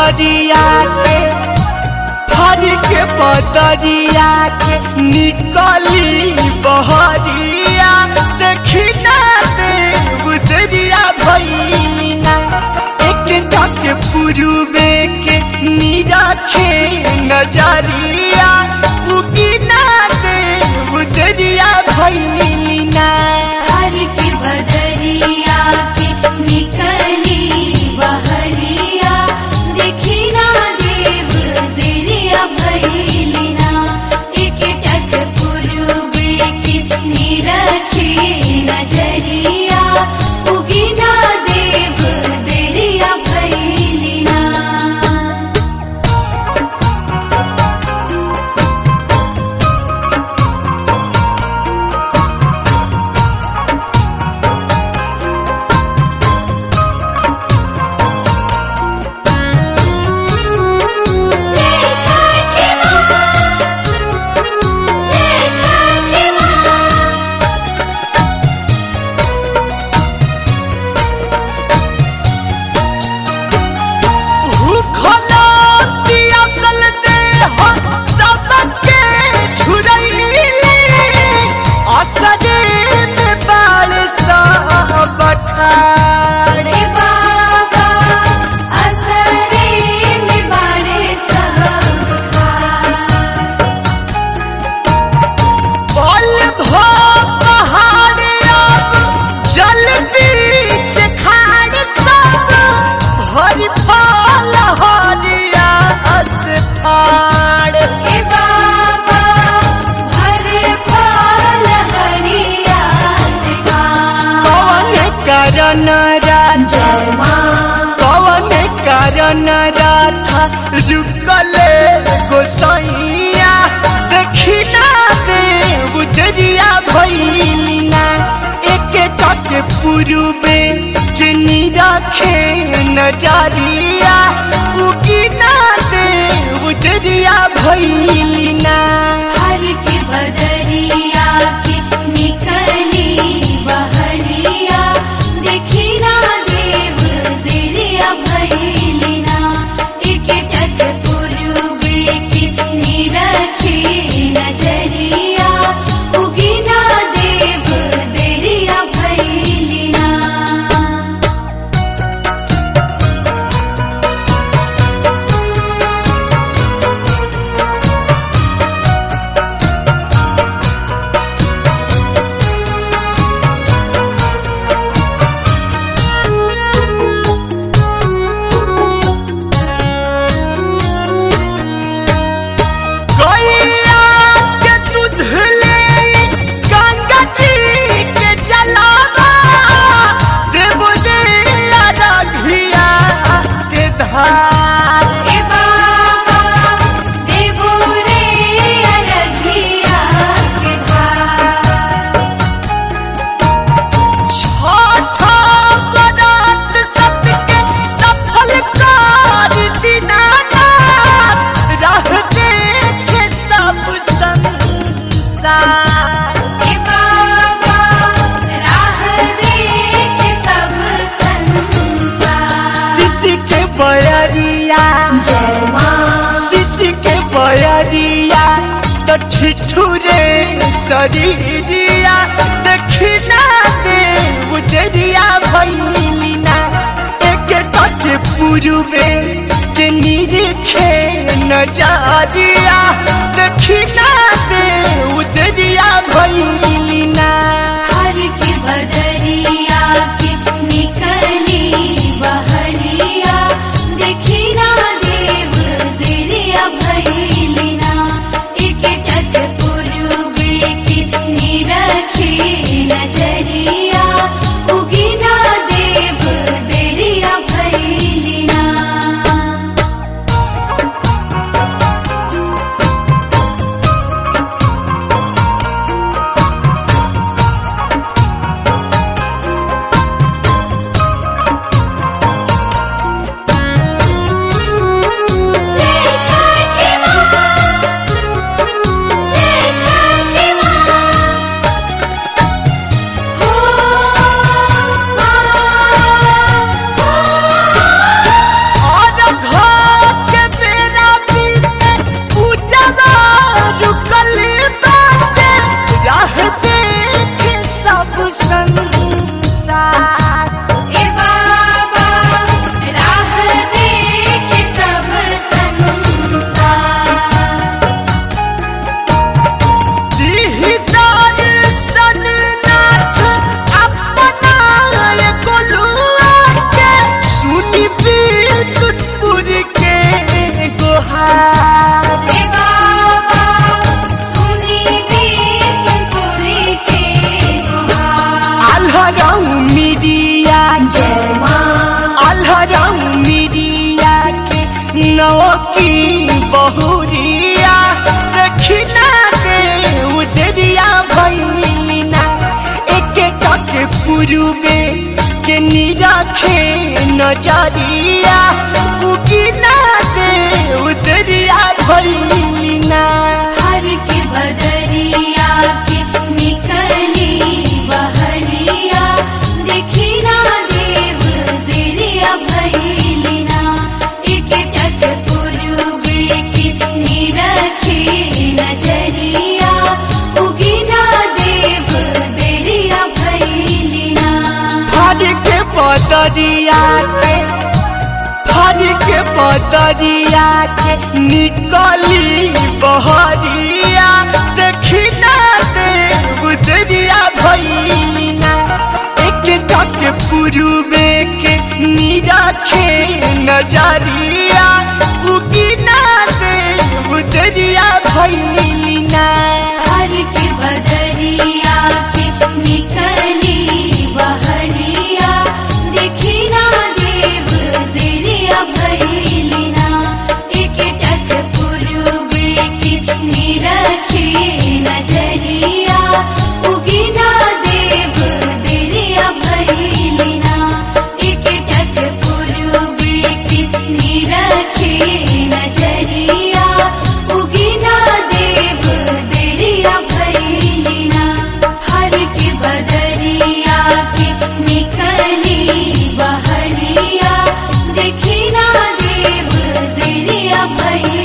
बदरिया के हर के बदरिया के निकली बहरिया देखी ना दे गुजरिया भैया एक टक पुरुबे के निरखे नजरिया उगी ना दे गुजरिया भैया हर की बदरिया के निकली बहरिया देखी ना देव दिरिया भैलिना एक टक पूर्वे कितनी रखी नजरिया उगी ना देव दिरिया भैलिना जय छठी माँ जय छठी माँ भूखला पियासल देह सबके झुरैली असरे में बाल सब ठाड़ रे बाबा असरे में बड़े सहखा बल भो पहाड़ अब जल बीच खाड़ सब हरि फल हरिया से फाड़ रे बाबा भरे फल हरिया से खा कवन कारण राजा जय माँ कवन कारण राधा रुकले गोसैया देखी ना दे उजरिया भैलिना एक टक पुरुबे जिनी रखे नजरिया उगी ना दे उजरिया भैलिना हर की बदरिया की निकली बहरिया देखी ना देव दिरिया भैलिना एक टक पूर्वे कितनी रखी नजरिया उगी ना देव दिरिया भैलिना गैया के दूध ले गंगा जी के जलावा देव रे अरघिया के धार ए बाबा देवो रे अरघिया के धार छठा बरात सबके सफल कर दीनानाथ रह देखे सब संसार ए बाबा राह देख सब संसार शिशि के बयरिया जय माँ शिशि के बयरिया तो ठिठुरे शरीरिया देखिना दे उजरिया भैलिना एक टच पुरुबे के निरीखे नजरिया देखिना दे उजरिया भैलिना हर की बदरिया की निकली बहरिया देखी ना देव दिरिया भैलिना एक टक पूर्वे कितनी रखी नजरिया उगी ना देव दिरिया भैलिना पुरुबे के निरखे नजरिया उगिना दे उतरिया भैलिना हर के बदरिया के निकली बहरिया देखी ना देव तेरिया भैलिना एक टक पूर्वे कितनी रखे नजरिया उगिना देव तेरिया भैलिना फर के बदरिया के फर के बदरिया के निकली बहरिया देखी ना दे उतरिया भैलिना एक टक पुरुबे के निरखे नजरिया उगिना दे उतरिया भैलिना हर के बदरिया के निकली बहरिया देखी ना देव तेरिया भैलिना एक टक पूर्वे कितनी रखे नजरिया उगिना देव तेरिया भैलिना एक टक पूर्वे कितनी रखे नजरिया उगिना देव तेरिया भैलिना हर के बदरिया के निकली बहरिया देखी ना देव तेरिया भैलिना